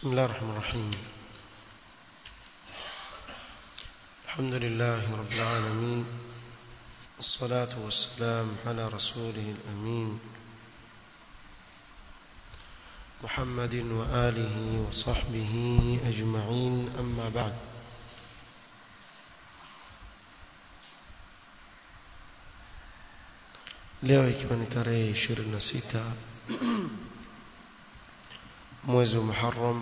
بسم الله الرحمن الرحيم الحمد لله رب العالمين الصلاة والسلام على رسوله الأمين محمد وآله وصحبه أجمعين أما بعد leo ikiwa ni tarehe 26 mwezi wa Muharram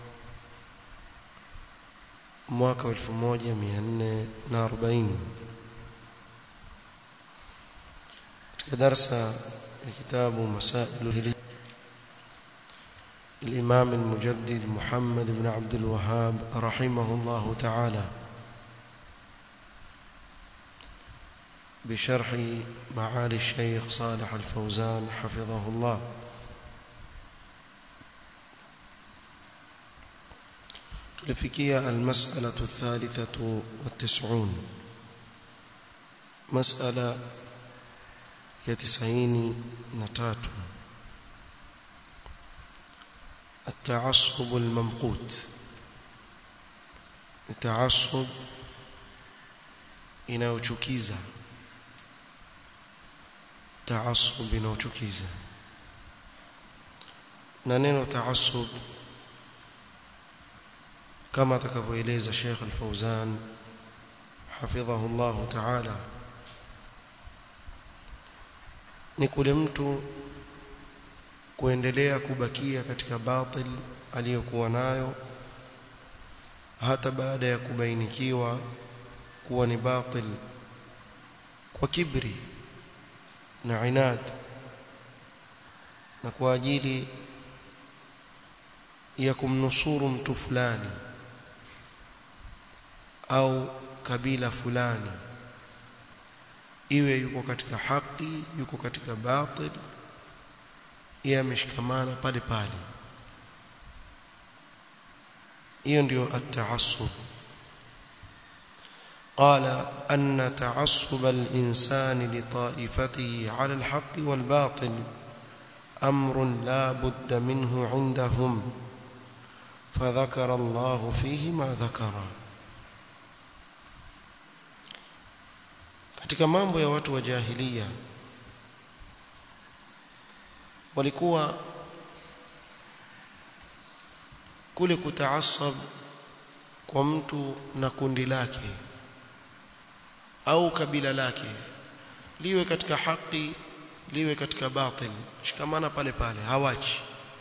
mwaka 1440 katika darasa ya kitabu Masailu الإمام المجدد محمد بن عبد الوهاب رحمه الله تعالى بشرح معالي الشيخ صالح الفوزان حفظه الله tulifikia almas'alatu athalithatu watis'un mas'ala ya tisaini na tatu التعصب الممقوت التعصب inayochukiza taasub inayochukiza na neno taasub kama atakavyoeleza Sheikh Al-Fauzan hafidhahu Allah Ta'ala ni kule mtu kuendelea kubakia katika batil aliyokuwa nayo hata baada ya kubainikiwa kuwa ni batil kwa kibri na inad na kwa ajili ya kumnusuru mtu fulani au kabila fulani iwe yuko katika haki yuko katika batil yeye ameshikamana pale pale hiyo ndio at-ta'assub قال أن تعصب الإنسان لطائفته على الحق والباطل أمر لا بد منه عندهم فذكر الله فيه ما ذكر katika mambo ya watu wa jahiliya walikuwa kule kutaasab kwa mtu na kundi lake au kabila lake liwe katika haki liwe katika batil shikamana pale pale hawachi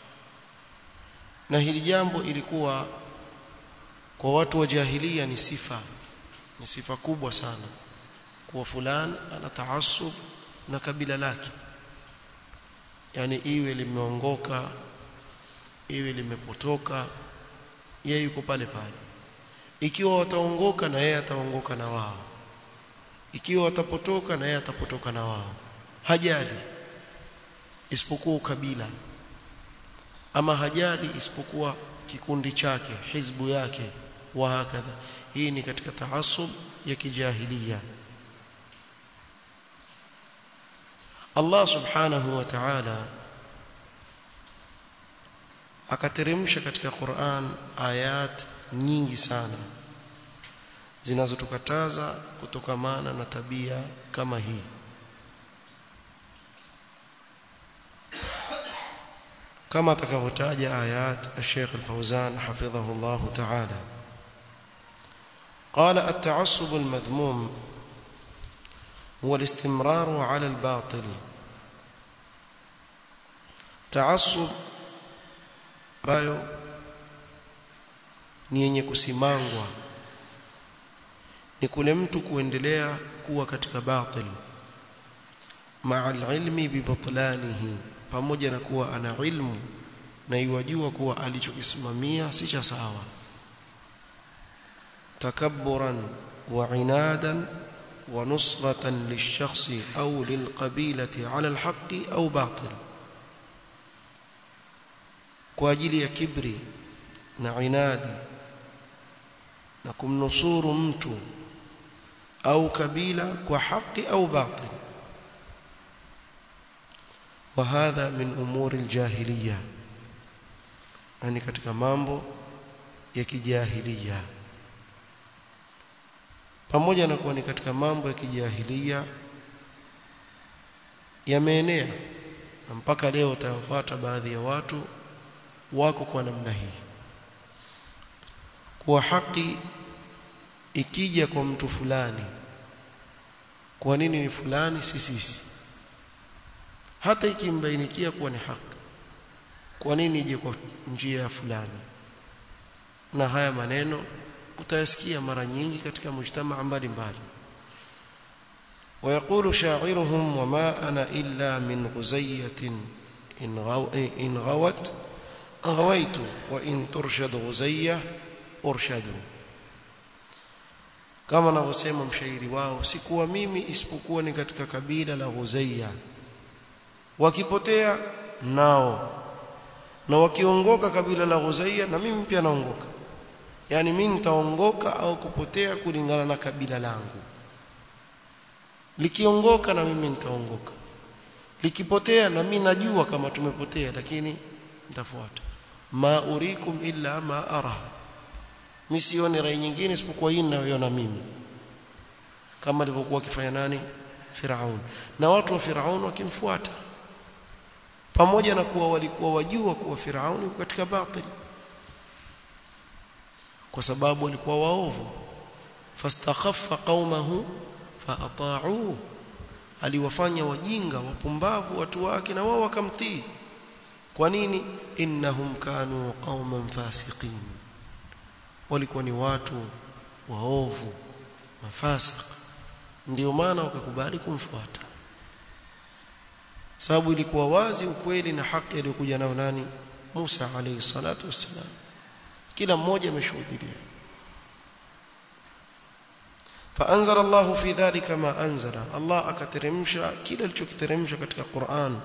na hili jambo ilikuwa kwa watu wa jahiliya ni sifa ni sifa kubwa sana kuwa fulani ana taasub na kabila lake yani iwe limeongoka iwe limepotoka yeye yuko pale pale ikiwa wataongoka na yeye ataongoka na wao ikiwa watapotoka na yeye atapotoka na wao hajali isipokuwa ukabila ama hajali isipokuwa kikundi chake hizbu yake wa hakadha hii ni katika taasub ya kijahiliya Allah subhanahu wa ta'ala akateremsha katika Qur'an ayat nyingi sana zinazotukataza kutokamana na tabia kama hii كما تكوتاج آيات الشيخ الفوزان حفظه الله تعالى قال التعصب المذموم هو الاستمرار على الباطل تعصب bayo ni yenye kusimangwa ni kule mtu kuendelea kuwa katika batil maa alilmi bibutlanihi pamoja na kuwa ana ilmu na iwajua kuwa alichokisimamia si cha sawa takabburan wa inadan wa nusratan lilshakhsi au lilqabilati ala alhaqi au batil kwa ajili ya kibri na inadi na kumnusuru mtu au kabila kwa haki au batil وهذا من أمور الجاهلية na ni katika mambo ya kijahilia pamoja na kuwa ni katika mambo ya kijahilia yameenea na mpaka leo utawapata baadhi ya watu wako kwa namna hii kuwa haki ikija kwa mtu fulani kwa nini ni fulani si sisi hata ikimbainikia kuwa ni haki kwa nini ije kwa njia ya fulani na haya maneno utayasikia mara nyingi katika mujtamaa mbalimbali ويقول شاعرهم وما أنا إلا من غزية إن, غو إن غوت غويت وإن ترشد غزية أرشدوا kama anavyosema mshairi wao sikuwa mimi isipokuwa ni katika kabila la Ghuzaiya wakipotea nao na wakiongoka kabila la Ghuzaiya na mimi pia naongoka yani mimi nitaongoka au kupotea kulingana na kabila langu likiongoka na mimi nitaongoka likipotea na mimi najua kama tumepotea lakini nitafuata ma urikum illa ma ara mimi sioni rai nyingine isipokuwa hii ninayoiona mimi kama alivyokuwa akifanya nani Firaun na watu wa Firaun wakimfuata pamoja na kuwa walikuwa wajua kuwa Firaun yuko katika batili kwa sababu walikuwa waovu fastakhaffa qaumahu faata'uhu aliwafanya wajinga wapumbavu watu wake na wao wakamtii kwa nini innahum kanu qauman fasiqin walikuwa ni watu waovu mafasik ndio maana wakakubali kumfuata sababu ilikuwa wazi ukweli na haki aliyokuja nao nani Musa alayhi salatu wassalam kila mmoja ameshuhudia فانزل الله في ذلك ما انزل الله akateremsha kile alichokiteremsha katika Qur'an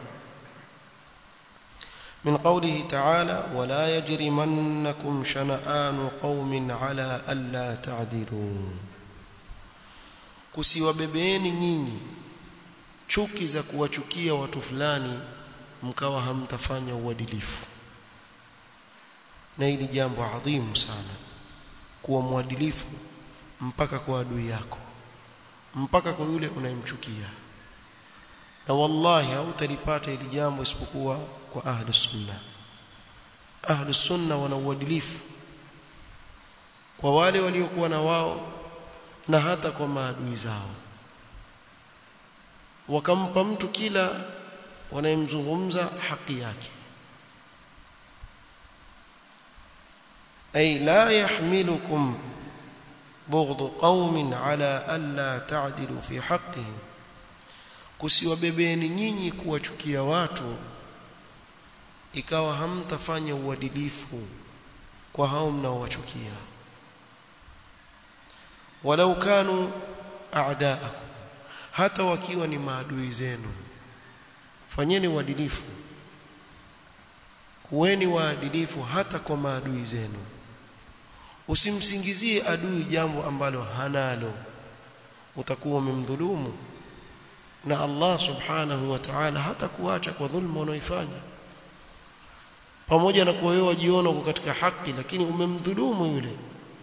من قوله تعالى ولا يجرمنكم شنآن قوم على ألا تعدلوا kusiwabebeeni nyinyi chuki za kuwachukia watu fulani mkawa hamtafanya uadilifu na hili jambo adhimu sana kuwa mwadilifu mpaka kwa adui yako mpaka kwa yule unayemchukia na wallahi hautalipata hili jambo isipokuwa kwa ahli sunna ahli sunna wana uadilifu kwa wale waliokuwa na wao na hata kwa maadui zao wakampa mtu kila wanayemzungumza haki yake ay la yahmilukum بغض قوم على ألا تعدلوا في حقهم kusiwabebeni nyinyi kuwachukia watu ikawa hamtafanya uadilifu kwa hao mnaowachukia walau kanu a'daakum hata wakiwa ni maadui zenu fanyeni uadilifu kuweni waadilifu hata kwa maadui zenu usimsingizie adui jambo ambalo hanalo utakuwa umemdhulumu na Allah subhanahu wa ta'ala hata kuacha kwa dhulma unaoifanya pamoja na kuwa wewe wajiona uko katika haki lakini umemdhulumu yule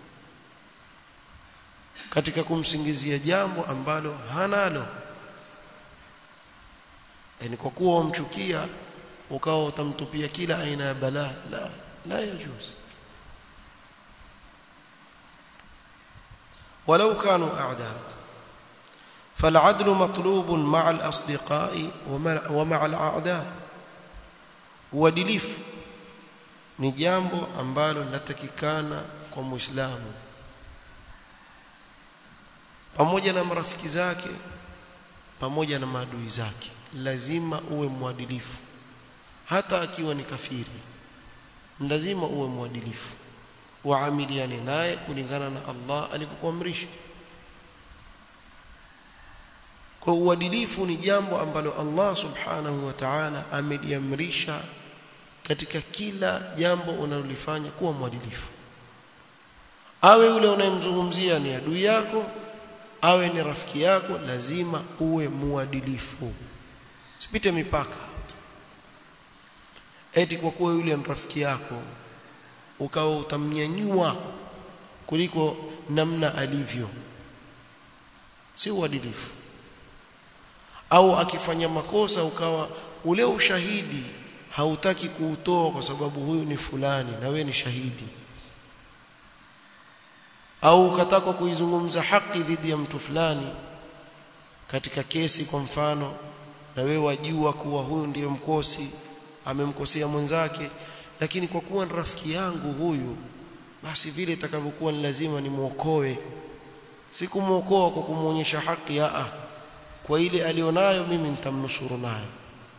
katika kumsingizia jambo ambalo hanalo yani kwa kuwa umchukia ukawa utamtupia kila aina ya balaa la la yajuz ولو كانوا أعداء فالعدل مطلوب مع الأصدقاء ومع الأعداء uadilifu ni jambo ambalo linatakikana kwa muislamu pamoja na marafiki zake pamoja na maadui zake lazima uwe mwadilifu hata akiwa ni kafiri lazima uwe mwadilifu waamiliane naye kulingana na Allah alivyokuamrisha kwa uadilifu ni jambo ambalo Allah subhanahu wa ta'ala ameliamrisha katika kila jambo unalolifanya kuwa mwadilifu awe yule unayemzungumzia ni adui yako awe ni rafiki yako lazima uwe muadilifu sipite mipaka eti kwa kuwa yule ni rafiki yako ukawa utamnyanyua kuliko namna alivyo si uadilifu au akifanya makosa ukawa ule ushahidi hautaki kuutoa kwa sababu huyu ni fulani na we ni shahidi au ukataka kuizungumza haki dhidi ya mtu fulani katika kesi kwa mfano na wewe wajua kuwa huyu ndiye mkosi amemkosea mwenzake lakini kwa kuwa ni rafiki yangu huyu basi vile itakavyokuwa ni lazima nimuokoe si kumuokoa kwa kumuonyesha haki a kwa ile alionayo mimi nitamnusuru nayo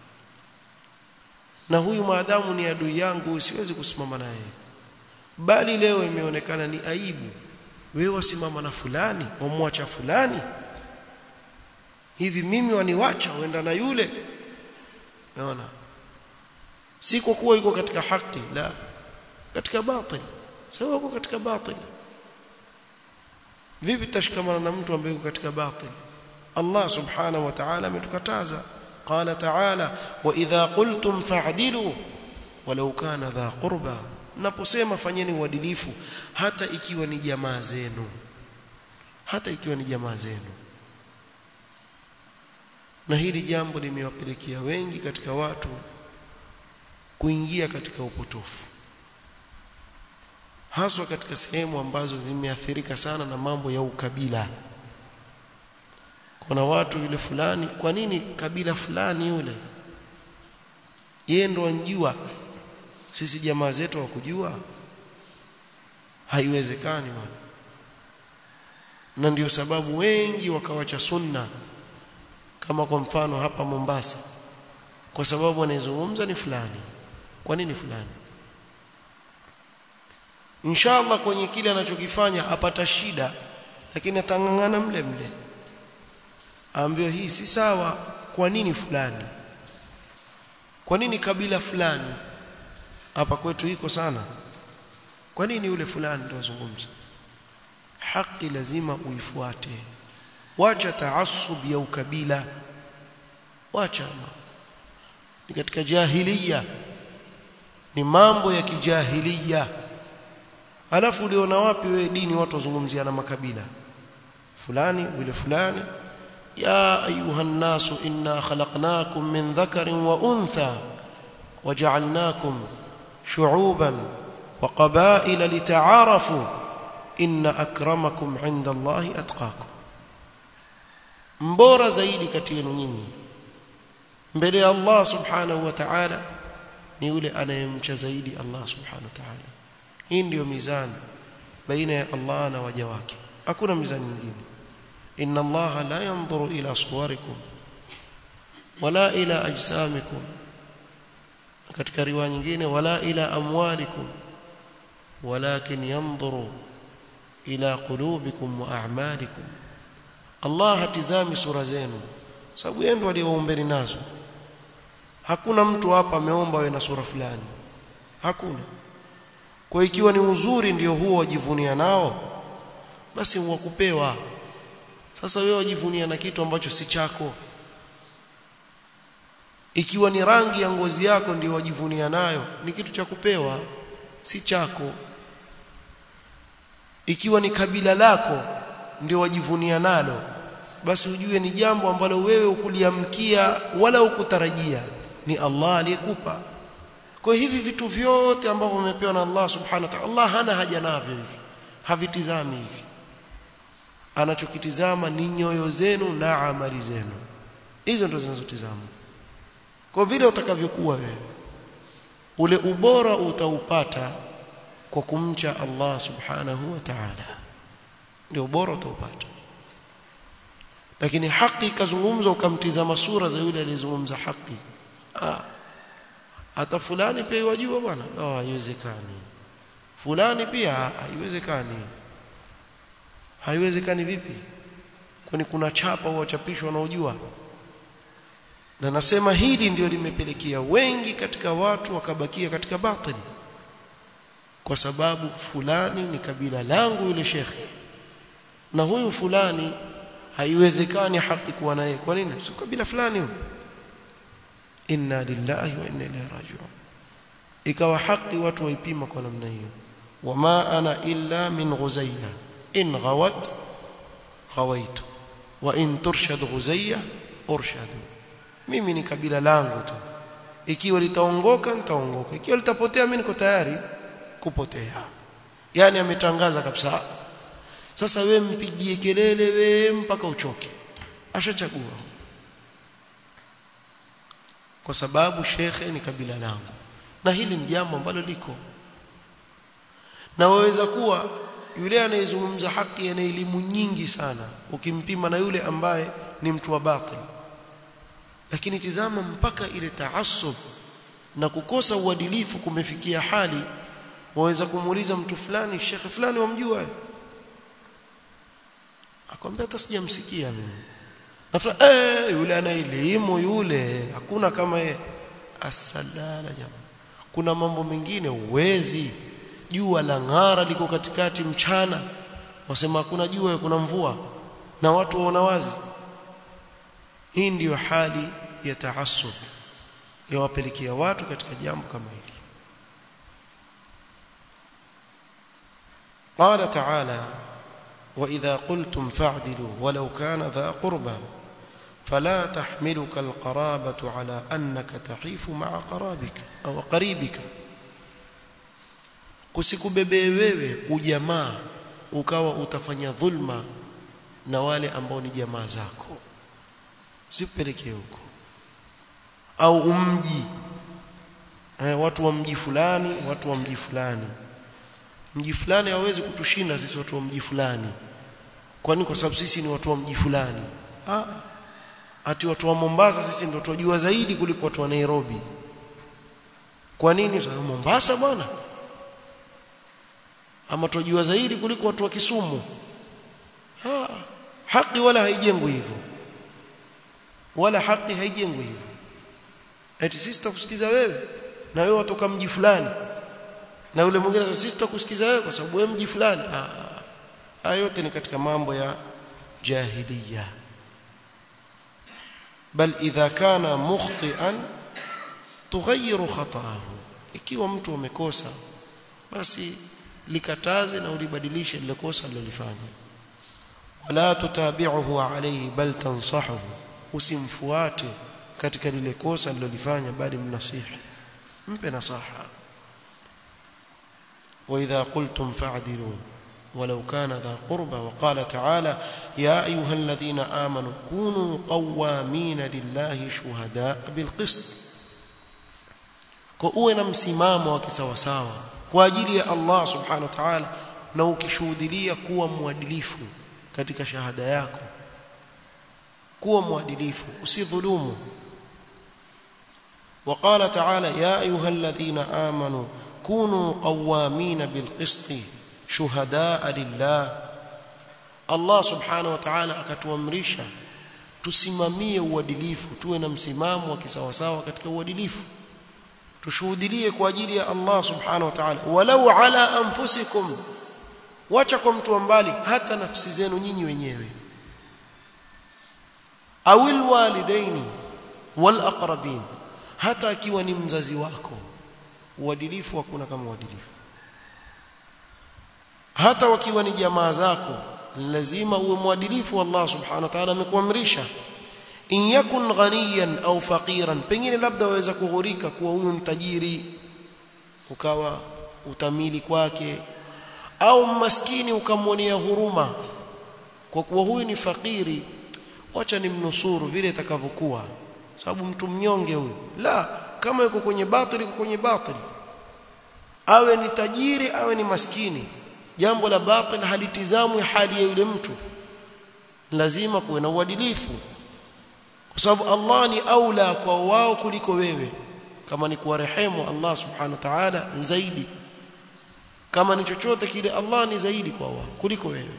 na huyu maadamu ni adui yangu siwezi kusimama naye bali leo imeonekana ni aibu wewe wasimama na fulani wamwacha fulani hivi mimi waniwacha uenda na yule unaona si kwa kuwa yuko katika haki la katika batil sawa yuko katika batil vipi tashikamana na mtu ambaye yuko katika batil Allah subhanahu wa ta'ala ametukataza qala ta'ala wa idha qultum fa'dilu walau kana dha qurba naposema fanyeni uadilifu hata ikiwa ni jamaa zenu hata ikiwa ni jamaa zenu na hili jambo limewapelekea wengi katika watu kuingia katika upotofu haswa katika sehemu ambazo zimeathirika sana na mambo ya ukabila kuna watu yule fulani kwa nini kabila fulani yule yeye ndo anjua sisi jamaa zetu wakujua haiwezekani bwana na ndio sababu wengi wakawacha sunna kama kwa mfano hapa Mombasa kwa sababu anayezungumza ni fulani kwa nini fulani inshallah kwenye kile anachokifanya apata shida lakini atangangana mle mle aambiwa hii si sawa kwa nini fulani kwa nini kabila fulani hapa kwetu iko sana kwa nini yule fulani ndio azungumza haki lazima uifuate wacha taasub ya ukabila wacha ni katika jahiliya ni mambo ya kijahiliya alafu uliona wapi wewe dini watu wazungumzia na makabila fulani yule fulani ya ayuha nasu inna khalaqnakum min dhakarin wa untha waja'alnakum shu'uban wa qabaila lita'arafu inna akramakum 'inda Allahi atqakum mbora zaidi kati yenu nyinyi mbele ya Allah subhanahu wa ta'ala ni yule anayemcha zaidi Allah subhanahu wa ta'ala hii ndiyo mizani baina ya Allah na waja wake hakuna mizani nyingine inna Allah la yanzuru ila suwarikum wala ila ajsamikum katika riwaya nyingine wala ila amwalikum walakin yanzuru ila qulubikum wa a'malikum Allah hatizami sura zenu sababu yeye ndo aliyeombeni nazo hakuna mtu hapa ameomba awe na sura fulani hakuna kwa ikiwa ni uzuri ndio huo wajivunia nao basi wakupewa sasa wewe wajivunia na kitu ambacho si chako ikiwa ni rangi ya ngozi yako ndio wajivunia nayo ni kitu cha kupewa si chako ikiwa ni kabila lako ndio wajivunia nalo basi ujue ni jambo ambalo wewe ukuliamkia wala ukutarajia ni Allah aliyekupa kwa hivi vitu vyote ambavyo umepewa na Allah subhanahu wa ta'ala Allah hana haja navyo hivi havitizami hivi anachokitizama ni nyoyo zenu na amali zenu hizo ndo zinazotizama kwa vile utakavyokuwa wewe ule ubora utaupata kwa kumcha Allah subhanahu wa ta'ala ndio ubora utaupata lakini haki ikazungumza ukamtizama sura za yule aliyezungumza haki ah hata fulani pia yajua bwana oh haiwezekani fulani pia haiwezekani haiwezekani vipi kwani kuna chapa huwachapishwa wanaojua na nasema hili ndio limepelekea wengi katika watu wakabakia katika batili kwa sababu fulani ni kabila langu yule shekhe na huyu fulani haiwezekani haki kuwa naye kwa nini si kabila fulani huyo inna lillahi wa inna ilaihi raji'un ikawa haki watu waipima kwa namna hiyo wama ana illa min ghuzayya in ghawat ghawaitu wa in turshad ghuzayya urshadu mimi ni kabila langu tu ikiwa litaongoka nitaongoka ikiwa litapotea mimi niko tayari kupotea yani ametangaza kabisa sasa we mpigie kelele we mpaka uchoke ashachagua kwa sababu shekhe ni kabila langu na hili ni jambo ambalo liko na waweza kuwa yule anayezungumza haki ana elimu nyingi sana ukimpima na yule ambaye ni mtu wa batil lakini tizama mpaka ile taassub na kukosa uadilifu kumefikia hali waweza kumuuliza mtu fulani shekhe fulani wamjua akwambia hata sijamsikia mimi na fulani eh yule ana elimu yule hakuna kama yeye asalala jamaa kuna mambo mengine uwezi jua la ng'ara liko katikati mchana wasema hakuna jua kuna mvua na watu waona wazi hii ndiyo hali ya taassub yawapelekea watu katika jambo kama hili قال تعالى وإذا قلتم فاعدلوا ولو كان ذا قربى فلا تحملك القرابة على أنك تحيف مع قرابك أو قريبك kusikubebee wewe ujamaa ukawa utafanya dhulma na wale ambao ni jamaa zako sipelekee huko au umji eh, watu wa mji fulani watu wa mji fulani mji fulani hawezi kutushinda sisi watu wa mji fulani kwani kwa sababu sisi ni watu wa mji fulani ah ati watu wa Mombasa sisi ndio tunajua zaidi kuliko watu wa Nairobi kwa nini sababu Mombasa bwana ama tunajua zaidi kuliko watu wa Kisumu ha, haki wala haijengwi hivyo wala haki haijengwi hivyo eti sisi tutakusikiza wewe na wewe watoka mji fulani na yule mwingine sasa sisi tutakusikiza wewe kwa sababu wewe mji fulani ah yote ni katika mambo ya jahiliya bal idha kana mukhtian tughayyiru khata'ahu ikiwa mtu amekosa basi likataze na ulibadilishe lile kosa alilofanya wala tutabi'uhu alayhi bal tansahuhu usimfuate katika lile kosa alilofanya bali mnasihi mpe nasaha واذا قلتم فاعدلوا ولو كان ذا قربى وقال تعالى يا ايها الذين امنوا كونوا قوامين لله شهداء بالقسط kwa uwe na msimamo wa kisawasawa kwa ajili ya Allah subhanahu wa ta'ala na ukishuhudia kuwa mwadilifu katika shahada yako kuwa mwadilifu usidhulumu وقال تعالى يا ايها الذين امنوا كونوا قوامين بالقسط شهداء لله Allah subhanahu wa ta'ala akatuamrisha tusimamie uadilifu tuwe na msimamo wa kisawasawa katika uadilifu tushuhudilie kwa ajili ya Allah subhanahu wa ta'ala walau ala anfusikum wacha kwa mtu mbali hata nafsi zenu nyinyi wenyewe awil walidaini wal aqrabin hata akiwa ni mzazi wako uadilifu hakuna kama uadilifu hata wakiwa ni jamaa zako lazima uwe mwadilifu Allah subhanahu wa ta'ala amekuamrisha in yakun ghaniyan au faqiran pengine labda waweza kughurika kuwa huyu mtajiri ukawa utamili kwake au maskini ukamwonea huruma kwa kuwa huyu ni fakiri wacha nimnusuru vile itakavyokuwa sababu mtu mnyonge huyu la kama yuko kwenye batili yuko kwenye batili awe ni tajiri awe ni maskini jambo la batil halitizamwi hali ya yule mtu lazima kuwe na uadilifu kwa sababu Allah ni aula kwa wao kuliko wewe kama ni kuwarehemu Allah subhanahu wa ta'ala zaidi kama ni chochote kile Allah ni zaidi kwa wao kuliko wewe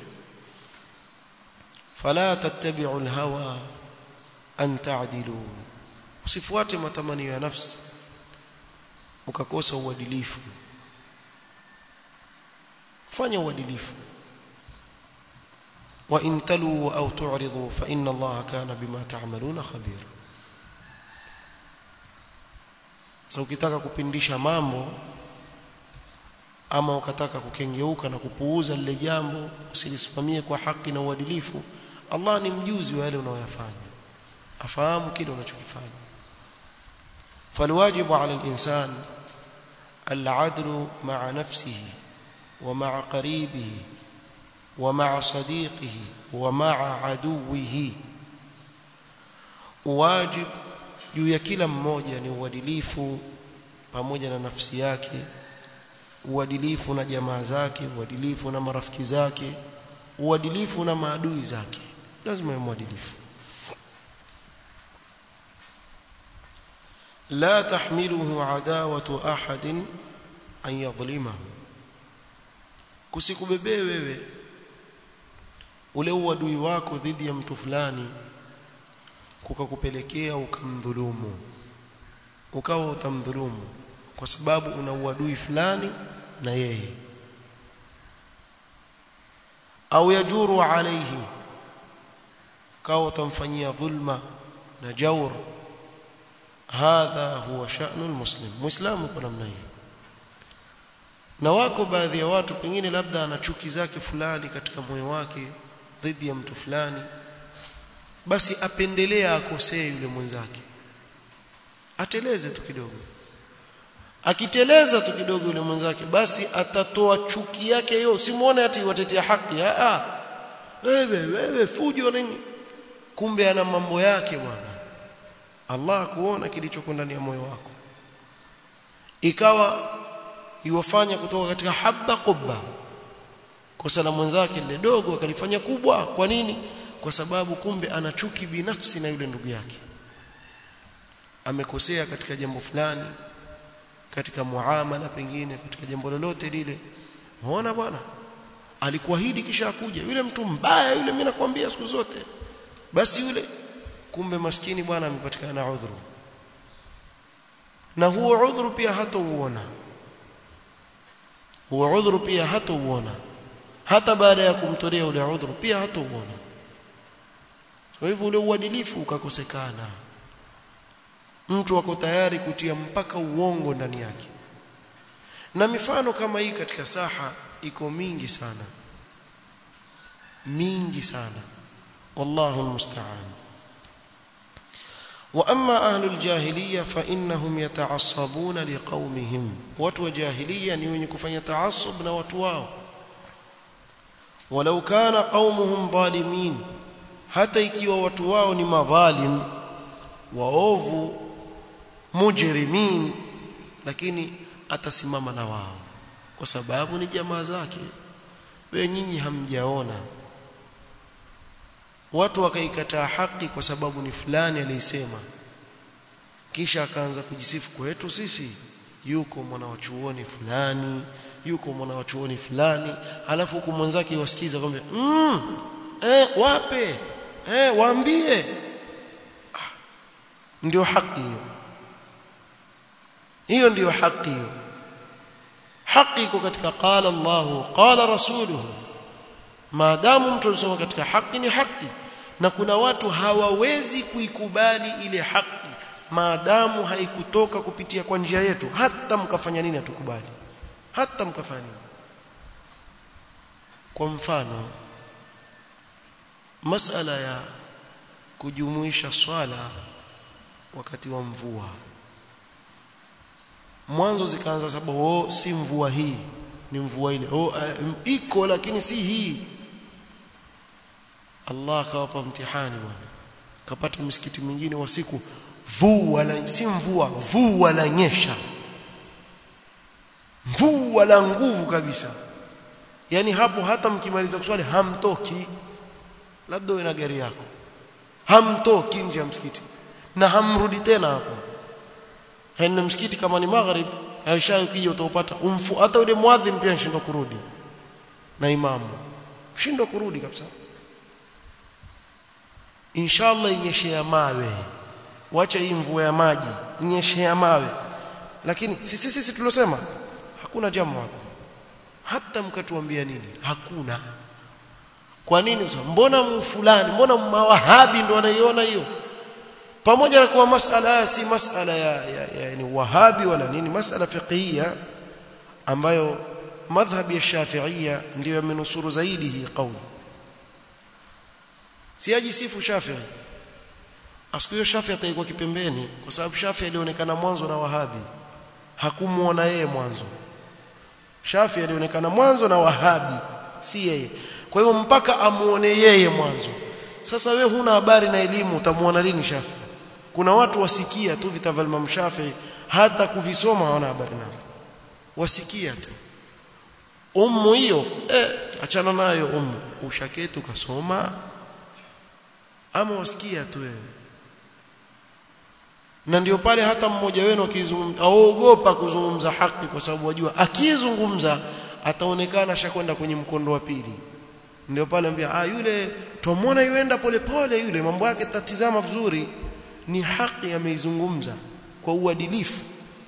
fala tattabi'u alhawa an ta'dilu usifuate matamanio ya nafsi ukakosa uadilifu fanya uadilifu wa in talu au tu'ridu fa inna Allah kana bima ta'maluna khabira sasa ukitaka kupindisha mambo ama ukataka kukengeuka na kupuuza lile jambo usilisimamie kwa haki na uadilifu Allah ni mjuzi wa yale unayoyafanya afahamu kile unachokifanya فالواجب على الإنسان العدل مع نفسه ومع قريبه ومع صديقه ومع عدوه واجب juu ya kila mmoja ni uadilifu pamoja na nafsi yake uadilifu na jamaa zake uadilifu na marafiki zake uadilifu na maadui zake lazima awe mwadilifu la tahmiluhu adawatu ahadin an yadhlimahu kusikubebee wewe ule uadui wako dhidi ya mtu fulani kukakupelekea ukamdhulumu ukawa utamdhulumu kwa sababu una uadui fulani na yeye au yajuru alayhi kawa utamfanyia dhulma na jaur hadha huwa sha'nu almuslim muislamu kwa namna hiyo na wako baadhi ya watu pengine labda ana chuki zake fulani katika moyo wake dhidi ya mtu fulani basi apendelea akosee yule mwenzake ateleze tu kidogo akiteleza tu kidogo yule mwenzake basi atatoa chuki yake hiyo usimuone ati watetea haki a a wewe wewe fujo nini kumbe ana mambo yake bwana Allah kuona kilichoko ndani ya moyo wako ikawa iwafanya kutoka katika habba kubba kosa la mwenzake lile dogo akalifanya kubwa kwa nini kwa sababu kumbe ana chuki binafsi na yule ndugu yake amekosea katika jambo fulani katika muamala pengine katika jambo lolote lile muona bwana alikuahidi kisha akuja yule mtu mbaya yule mimi nakwambia siku zote basi yule kumbe maskini bwana amepatikana udhuru na huo udhuru pia hatauona huo udhuru pia hatauona hata baada ya kumtolea ule udhuru pia hatauona kwa hivyo ule uadilifu ukakosekana mtu wako tayari kutia mpaka uongo ndani yake na mifano kama hii katika saha iko mingi sana mingi sana wallahu almusta'an واما اهل الجاهليه فانهم يتعصبون لقومهم watu wa jahiliya ni wenye kufanya taasub na watu wao walau kana qaumuhum zalimin hata ikiwa watu wao ni madhalim waovu mujrimin lakini atasimama na wao kwa sababu ni jamaa zake wewe nyinyi hamjaona watu wakaikataa haki kwa sababu ni fulani aliyesema kisha akaanza kujisifu kwetu sisi yuko mwana wa chuoni fulani yuko mwana wa chuoni fulani halafu huku mwenzake wasikiza kwamba mm, eh wape eh waambie ah, ndio haki hiyo hiyo ndiyo haki hiyo haki iko katika qala Allahu qala rasuluhu maadamu mtu anasoma katika haki ni haki na kuna watu hawawezi kuikubali ile haki maadamu haikutoka kupitia kwa njia yetu hata mkafanya nini hatukubali hata mkafanya nini kwa mfano masala ya kujumuisha swala wakati wa mvua mwanzo zikaanza sababu oh si mvua hii ni mvua ile oh uh, iko lakini si hii Allah akawapa mtihani bwana kapata msikiti mwingine wa siku vua la si mvua vua la nyesha mvua la nguvu kabisa yani hapo hata mkimaliza kuswali hamtoki labda uwe na gari yako hamtoki nje ya msikiti na hamrudi tena hapo haina msikiti kama ni maghrib aisha ukija utaupata umfu hata yule muadhin pia anashindwa kurudi na imamu shindwa kurudi kabisa inshallah inyeshe ya mawe wacha hii mvua ya maji inyeshe ya mawe lakini sisi sisi tulosema hakuna jambo hapo hata mkatuambia nini hakuna kwa nini mbona fulani mbona mawahabi ndo wanaiona hiyo pamoja na kuwa masala si masala ya, ya, ya yani wahabi wala nini masala fiqhia ambayo madhhabi ya Shafi'ia ndio yamenusuru zaidi hii kauli siaji sifu Shafi'i asiku hiyo Shafi'i ataikuwa kipembeni kwa sababu Shafi'i alionekana mwanzo na Wahabi hakumuona yeye mwanzo Shafi'i alionekana mwanzo na Wahabi si yeye kwa hivyo mpaka amuone yeye mwanzo sasa we huna habari na elimu utamuona lini Shafi'i kuna watu wasikia tu vita vya Imam Shafi'i hata kuvisoma hawana habari nao wasikia tu ummu hiyo eh achana nayo ummu ushaketi ukasoma ama wasikia tu wewe na ndio pale hata mmoja wenu akizungumza aogopa kuzungumza haki kwa sababu wajua akizungumza ataonekana ashakwenda kwenye mkondo wa pili ndio pale ambia ah yule tumwona yuenda polepole yule mambo yake tatizama vizuri ni haki ameizungumza kwa uadilifu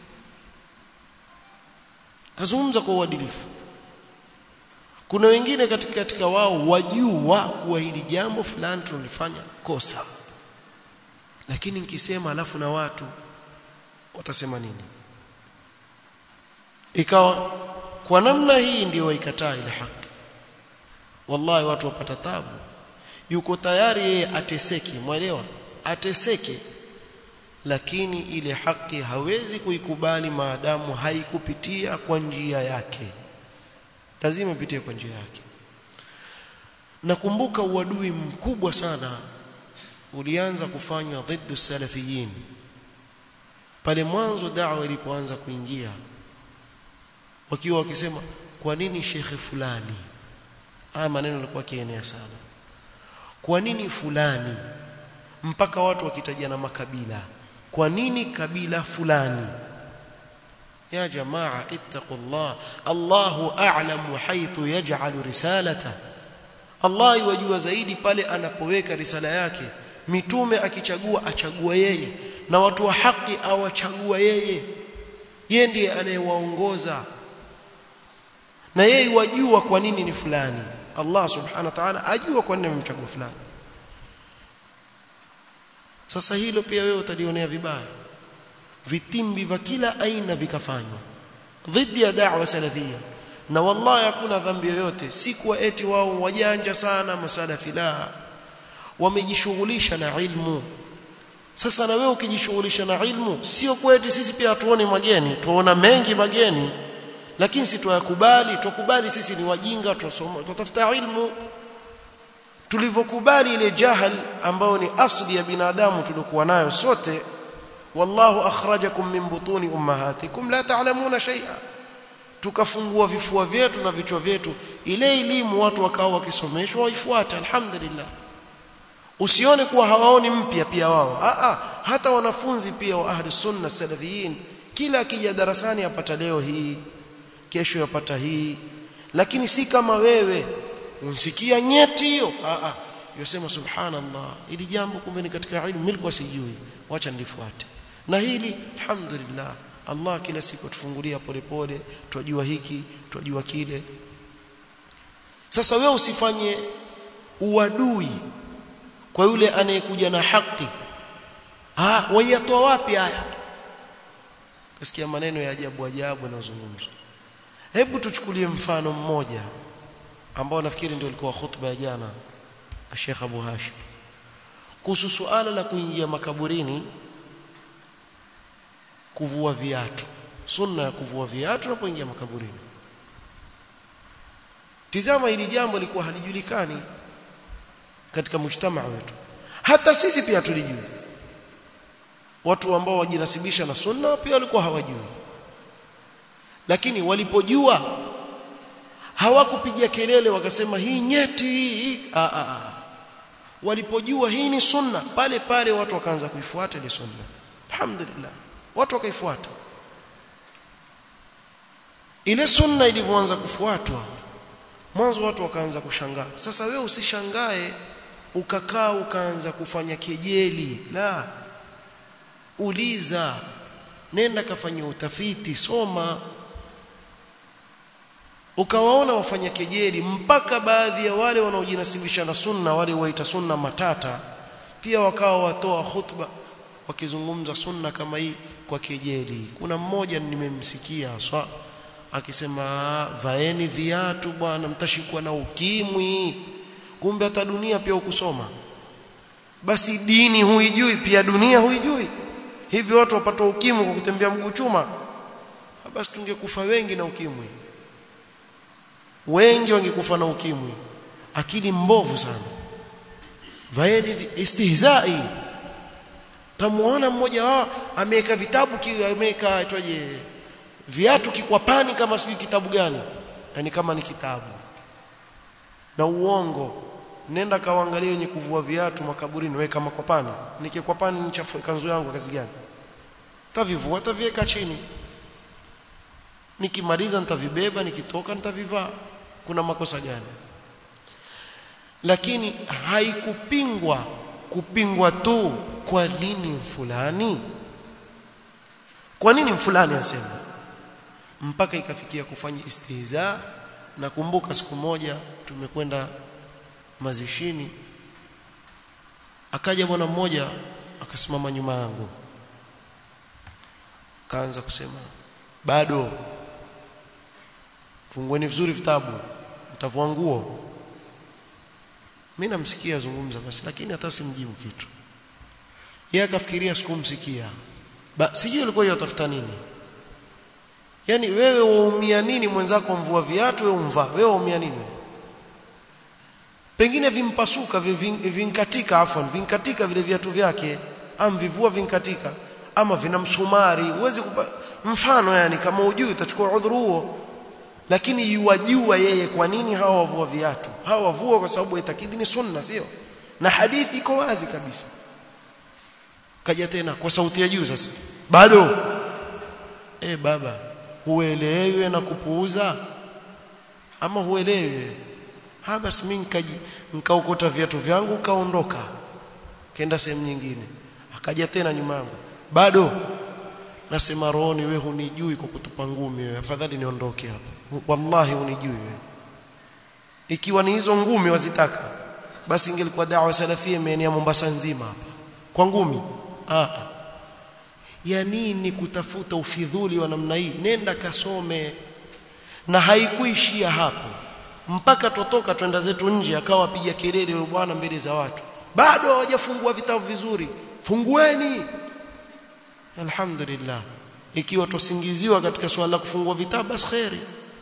kazungumza kwa uadilifu kuna wengine katika katika wao wajua kuwa hili jambo fulani tunalifanya kosa lakini nikisema alafu na watu watasema nini ikawa kwa namna hii ndio waikataa ile haki wallahi watu wapata tabu yuko tayari yeye ateseke mwelewa ateseke lakini ile haki hawezi kuikubali maadamu haikupitia kwa njia yake lazima ipitie kwa njia yake nakumbuka uadui mkubwa sana ulianza kufanywa dhidi salafiyin pale mwanzo da'wa ilipoanza kuingia wakiwa wakisema kwa nini shekhe fulani haya maneno yalikuwa kienea sana kwa nini fulani mpaka watu wakitajana makabila kwa nini kabila fulani ya jamaa ittaqullah Allahu a'lamu haythu yaj'alu risalata Allah yajua zaidi pale anapoweka risala yake mitume akichagua achagua yeye na watu wa haki awachagua yeye yeye ndiye anayewaongoza na yeye wajua kwa nini ni fulani Allah subhanahu wa ta'ala ajua kwa nini amemchagua fulani sasa hilo pia wewe utalionea vibaya vitimbi vya kila aina vikafanywa dhidi ya da'wa salafia na wallahi hakuna dhambi yoyote si kuwa eti wao wajanja sana masalafi la wamejishughulisha na ilmu sasa na wewe ukijishughulisha na ilmu sio kweti sisi pia tuone mageni tuona mengi mageni lakini si tuyakubali tukubali sisi ni wajinga tusoma tutafuta ilmu tulivyokubali ile jahal ambao ni asli ya binadamu tuliokuwa nayo sote wallahu akhrajakum min butuni ummahatikum la ta'lamuna shay'a tukafungua vifua vyetu na vichwa vyetu ile elimu watu wakao wakisomeshwa waifuate alhamdulillah usione kuwa hawaoni mpya pia wao a a hata wanafunzi pia wa ahli sunna salafiyin kila akija darasani apata leo hii kesho yapata hii lakini si kama wewe unsikia nyeti hiyo a a yosema subhanallah ili jambo kumbe ni katika ilmu nilikuwa sijui wacha nilifuate na hili alhamdulillah Allah kila siku atufungulia polepole twajua hiki twajua kile sasa wewe usifanye uadui kwa yule anayekuja na haki ah wayatoa wapi haya kasikia maneno ya ajabu ajabu yanayozungumzwa hebu tuchukulie mfano mmoja ambao nafikiri ndio ilikuwa khutba ya jana Sheikh Abu Hashim kuhusu suala la kuingia makaburini kuvua viatu sunna ya kuvua viatu unapoingia makaburini tizama hili jambo lilikuwa halijulikani katika mujtamaa wetu hata sisi pia tulijui watu ambao wajinasibisha na sunna pia walikuwa hawajui lakini walipojua hawakupiga kelele wakasema hii nyeti hii a a a walipojua hii ni sunna pale pale watu wakaanza kuifuata ile sunna alhamdulillah watu wakaifuata ile sunna ilivyoanza kufuatwa mwanzo watu wakaanza kushangaa sasa wewe usishangae ukakaa ukaanza kufanya kejeli la uliza nenda kafanya utafiti soma ukawaona wafanya kejeli mpaka baadhi ya wale wanaojinasibisha na sunna wale waita sunna matata pia wakawa watoa khutba wakizungumza sunna kama hii kwa kejeli kuna mmoja nimemsikia haswa akisema vaeni viatu bwana mtashikwa na ukimwi kumbe hata dunia pia ukusoma basi dini huijui pia dunia huijui hivi watu wapata ukimwi kwa kutembea mguu chuma basi tungekufa wengi na ukimwi wengi wangekufa na ukimwi akili mbovu sana vaeni istihzai tamuona mmoja wao ameweka vitabu ameweka aitwaje viatu kikwapani kama sijui kitabu gani yani kama ni kitabu na uongo nenda kaangalia wenye kuvua viatu makaburini weka makwapani nikikwapani nichafue kanzu yangu kazi gani tavivua taviweka chini nikimaliza nitavibeba nikitoka nitavivaa kuna makosa gani lakini haikupingwa kupingwa tu kwa nini fulani kwa nini fulani asema mpaka ikafikia kufanya istihza na kumbuka siku moja tumekwenda mazishini akaja bwana mmoja akasimama nyuma yangu kaanza kusema bado fungueni vizuri vitabu mtavua nguo mimi namsikia zungumza basi lakini hata simjibu kitu yeye akafikiria sikumsikia sijui alikuwa yatafuta nini yani wewe waumia nini mwenzako mvua viatu wewe umvaa wewe waumia nini pengine vimpasuka vinkatika afwan vinkatika vile viatu vyake am vivua vinkatika ama vina msumari uweze kupa... mfano yani kama ujui utachukua udhuru huo lakini yuwajua yeye kwa nini hawa wavua viatu hawa wavua kwa sababu itakidi ni sunna sio na hadithi iko wazi kabisa kaja tena kwa sauti ya juu sasa bado eh baba huelewi na kupuuza ama huelewi ha basi mimi nikaji nikaokota viatu vyangu kaondoka kenda sehemu nyingine akaja tena nyuma yangu bado nasema rohoni wewe hunijui kwa kutupa ngumi wewe afadhali niondoke hapa wallahi hunijui wewe ikiwa ni hizo ngumi wazitaka basi ingelikuwa dawa salafia imeenea Mombasa nzima hapa kwa ngumi ah ya nini kutafuta ufidhuli wa namna hii nenda kasome na haikuishia hapo mpaka totoka twenda zetu nje akawa piga kelele yule bwana mbele za watu bado hawajafungua vitabu vizuri fungueni alhamdulillah ikiwa tusingiziwa katika swala la kufungua vitabu basi khairi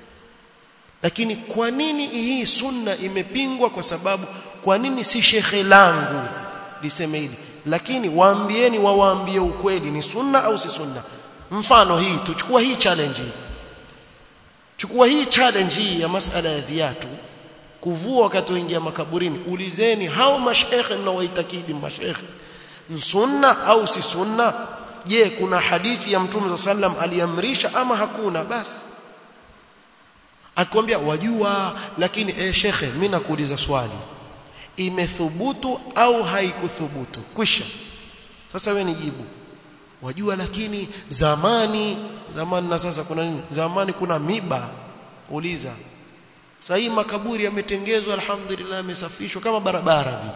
lakini kwa nini hii sunna imepingwa kwa sababu kwa nini si shekhe langu liseme hili lakini waambieni wawaambie ukweli ni sunna au si sunna mfano hii tuchukua hii challenge hii chukua hii challenge hii ya masala ya viatu kuvua wakati waingia makaburini ulizeni hao mashekhe mnaoitakidi mashekhe sunna au si sunna je kuna hadithi ya mtume sallam aliamrisha ama hakuna basi akwambia wajua lakini eh shekhe mimi nakuuliza swali imethubutu au haikuthubutu kwisha sasa wewe nijibu wajua lakini zamani zamani na sasa kuna nini zamani kuna miba uliza sasa hii makaburi yametengezwa alhamdulillah yamesafishwa kama barabara vile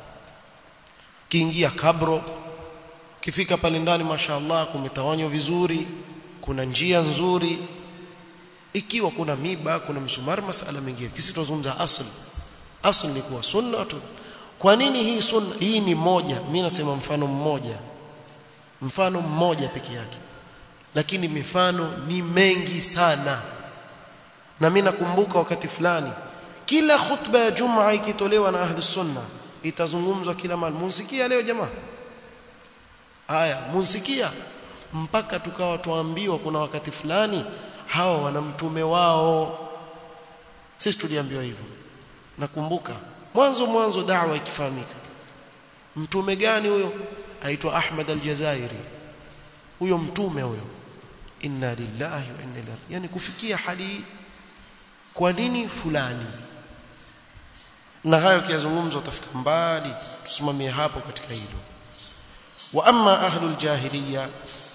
kiingia kabro kifika pale ndani mashaallah kumetawanywa vizuri kuna njia nzuri ikiwa kuna miba kuna msumari masala mengine kisi tuzungumza asli asli ni kuwa sunna tu kwa nini hii sunna hii ni moja mimi nasema mfano mmoja mfano mmoja peke yake lakini mifano ni mengi sana na mimi nakumbuka wakati fulani kila khutba ya jumaa ikitolewa na ahli sunna itazungumzwa kila mahali munsikia leo jamaa haya munsikia mpaka tukawa tuambiwa kuna wakati fulani hawa wana mtume wao sisi tuliambiwa hivyo nakumbuka mwanzo mwanzo da'wa ikifahamika mtume gani huyo aitwa Ahmad al-Jazairi huyo mtume huyo inna lillahi wa inna ilaihi yani kufikia hali kwa nini fulani na hayo kiazungumzo utafika mbali tusimamie hapo katika hilo wa amma ahlul jahiliya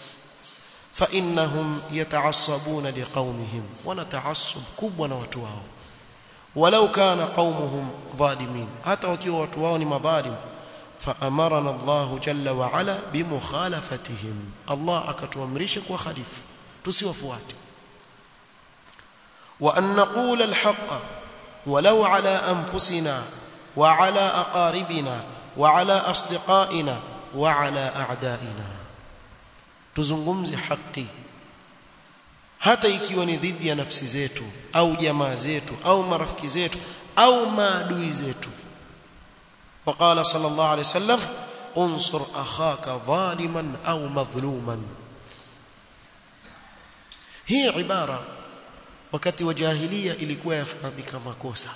fa innahum yata'assabuna liqaumihim wana ta'assub kubwa na watu wao walau kana qaumuhum zalimin hata wakiwa watu wao ni madhalim فأمرنا الله جل وعلا بمخالفتهم الله akatuamrisha kwa khalifu tusiwafuate وأن نقول الحق ولو على أنفسنا وعلى أقاربنا وعلى أصدقائنا وعلى أعدائنا tuzungumze haki hata ikiwa ni dhidi ya nafsi zetu au jamaa zetu au marafiki zetu au maadui zetu وقال صلى الله عليه وسلم انصر اخاك ظالما او مظلوما hii ibara wakati wa jahiliya ilikuwa yafahamika makosa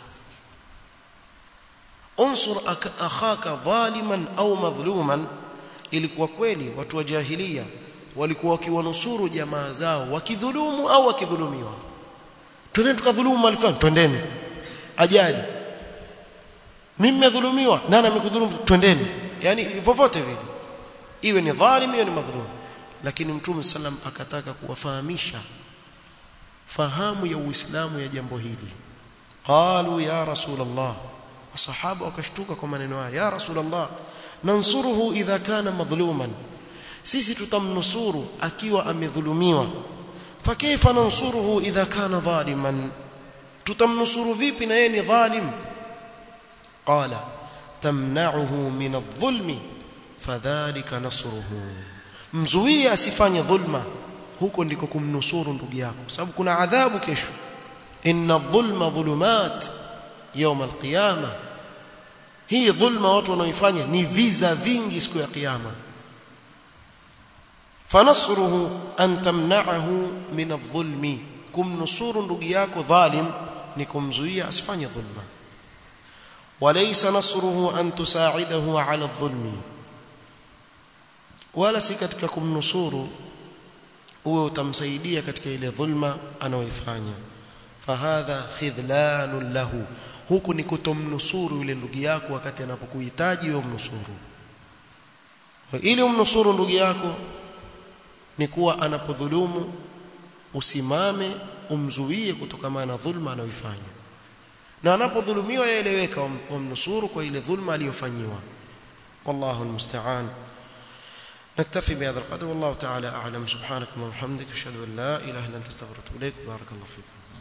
unsur akhaka dhaliman au madhluman ilikuwa kweli watu wa jahiliya walikuwa wakiwanusuru jamaa zao wakidhulumu au wakidhulumiwa twendeni tukadhulumu mali fulani twendeni ajali mimi nimedhulumiwa nani amekudhulumu twendeni yani vovote vile iwe ni dhalim iwe ni madhulum lakini mtume sallam akataka kuwafahamisha fahamu ya uislamu ya jambo hili qalu ya rasulullah masahaba wakashtuka kwa maneno haya ya rasulullah nansuruhu idha kana madhluman sisi tutamnusuru akiwa amedhulumiwa fakaifa nansuruhu idha kana dhaliman tutamnusuru vipi na yeye ni dhalim qala tamna'uhu min adh-dhulmi fadhalika nasruhu mzuie asifanye dhulma huko ndiko kumnusuru ndugu yako sababu kuna adhabu kesho inna dhulma dhulumat يوم القيامه hii dhulma watu wanaoifanya ni visa vingi siku ya kiyama fanasruhu an tamna'ahu min adh-dhulmi kumnusuru ndugu yako dhalim ni kumzuia asifanye dhulma walaysa nasruhu an tusa'idahu 'ala adh-dhulmi wala si katika kumnusuru uwe utamsaidia katika ile dhulma anaoifanya fahadha khidlanun lahu huku ni kutomnusuru yule ndugu yako wakati anapokuhitaji wewe umnusuru ili umnusuru ndugu yako ni kuwa anapodhulumu usimame umzuie kutokana na dhulma anayoifanya na anapodhulumiwa yaeleweka umnusuru kwa ile dhulma aliyofanyiwa wallahu almusta'an نكتفي بهذا القدر والله تعالى أعلم سبحانك اللهم وبحمدك أشهد أن لا إله إلا أنت استغفرك وأتوب إليك بارك الله فيكم